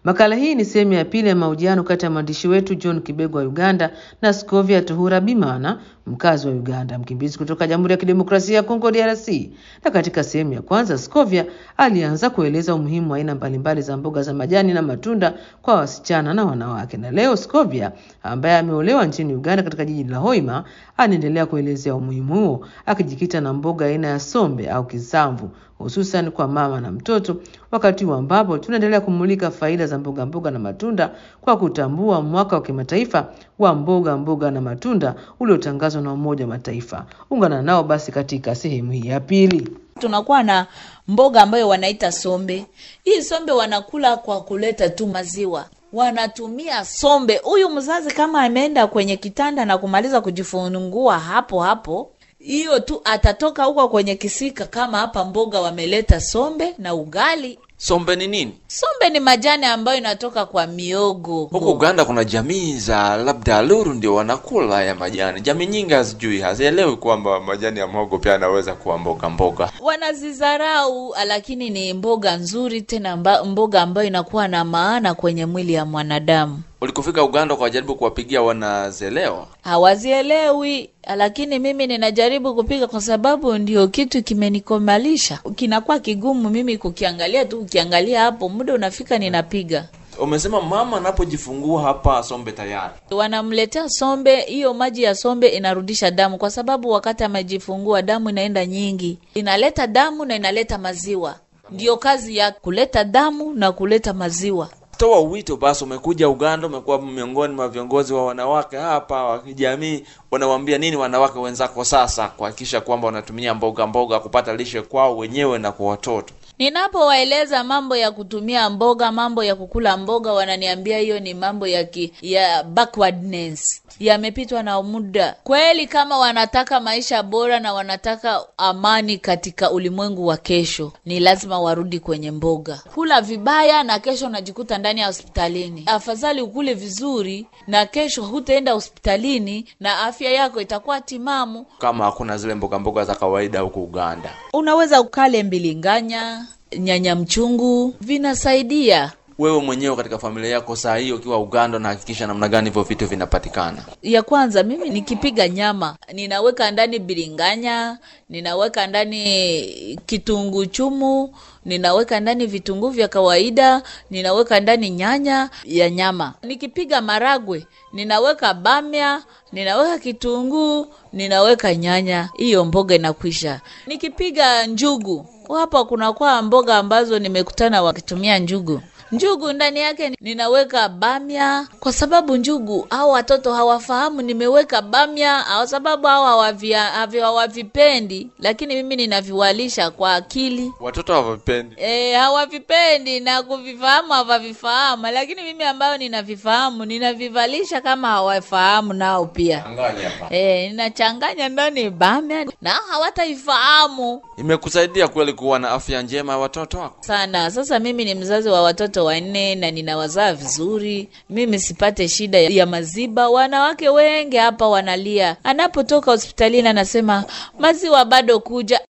Makala hii ni sehemu ya pili ya mahojiano kati ya mwandishi wetu John Kibego wa Uganda na Scovia Tuhura Bimana, mkazi wa Uganda, mkimbizi kutoka Jamhuri ya Kidemokrasia ya Kongo DRC. Na katika sehemu ya kwanza, Scovia alianza kueleza umuhimu wa aina mbalimbali za mboga za majani na matunda kwa wasichana na wanawake. Na leo Scovia ambaye ameolewa nchini Uganda katika jiji la Hoima anaendelea kuelezea umuhimu huo akijikita na mboga aina ya sombe au kisamvu hususan kwa mama na mtoto, wakati huu ambapo tunaendelea kumulika faida za mboga mboga na matunda kwa kutambua mwaka wa kimataifa wa mboga mboga na matunda uliotangazwa na Umoja wa Mataifa. Ungana nao basi katika sehemu hii ya pili. tunakuwa na mboga ambayo wanaita sombe. Hii sombe wanakula kwa kuleta tu maziwa, wanatumia sombe. Huyu mzazi kama ameenda kwenye kitanda na kumaliza kujifungua hapo hapo, hiyo tu atatoka huko kwenye kisika, kama hapa mboga wameleta sombe na ugali. Sombe ni nini? Sombe ni majani ambayo inatoka kwa miogo. Huko Uganda kuna jamii za labda Luru ndio wanakula ya majani. Jamii nyingi hazijui, hazielewi kwamba majani ya mhogo pia yanaweza kuwa mboga mboga. wanazizarau, lakini ni mboga nzuri tena mba, mboga ambayo inakuwa na maana kwenye mwili ya mwanadamu. Ulikofika Uganda ukajaribu kuwapigia wanazelewa? hawazielewi lakini mimi ninajaribu kupiga kwa sababu ndio kitu kimenikomalisha kinakuwa kigumu mimi kukiangalia tu ukiangalia hapo muda unafika ninapiga Umesema mama anapojifungua hapa sombe tayari. wanamletea sombe hiyo maji ya sombe inarudisha damu kwa sababu wakati amejifungua damu inaenda nyingi inaleta damu na inaleta maziwa ndiyo kazi ya kuleta damu na kuleta maziwa Toa wito basi, umekuja Uganda, umekuwa miongoni mwa viongozi wa wanawake hapa wa kijamii, unawaambia nini wanawake wenzako sasa kuhakikisha kwamba wanatumia mboga mboga kupata lishe kwao wenyewe na kwa watoto? Ninapowaeleza mambo ya kutumia mboga, mambo ya kukula mboga, wananiambia hiyo ni mambo ya ki, ya backwardness, yamepitwa na muda. Kweli, kama wanataka maisha bora na wanataka amani katika ulimwengu wa kesho, ni lazima warudi kwenye mboga. Kula vibaya na kesho unajikuta ndani ya hospitalini. Afadhali ukule vizuri na kesho hutaenda hospitalini na afya yako itakuwa timamu. Kama hakuna zile mboga mboga za kawaida huko Uganda. Unaweza ukale mbilinganya, nyanya mchungu, vinasaidia. Wewe mwenyewe katika familia yako saa hii ukiwa Uganda, unahakikisha namna gani hivyo vitu vinapatikana? ya kwanza mimi nikipiga nyama ninaweka ndani biringanya ninaweka ndani kitunguu chumu ninaweka ndani vitunguu vya kawaida ninaweka ndani nyanya ya nyama nikipiga maragwe ninaweka bamya ninaweka kitunguu ninaweka nyanya hiyo mboga inakwisha nikipiga njugu hapa kunakuwa mboga ambazo nimekutana wakitumia njugu njugu ndani yake ninaweka bamya kwa sababu njugu au watoto hawafahamu nimeweka bamya kwa sababu hao hawavia- havi- hawavipendi lakini mimi ninaviwalisha kwa akili Watoto hawavipendi. E, hawavipendi na kuvifahamu hawavifahamu lakini mimi ambayo ninavifahamu ninavivalisha kama hawafahamu nao pia Angalia hapa. e, ninachanganya ndani bamya na hawataifahamu Imekusaidia kweli kuwa na afya njema ya watoto wako? sana. Sasa mimi ni mzazi wa watoto wanne na ninawazaa vizuri, mimi sipate shida ya maziba. Wanawake wengi hapa wanalia, anapotoka hospitalini anasema maziwa bado kuja,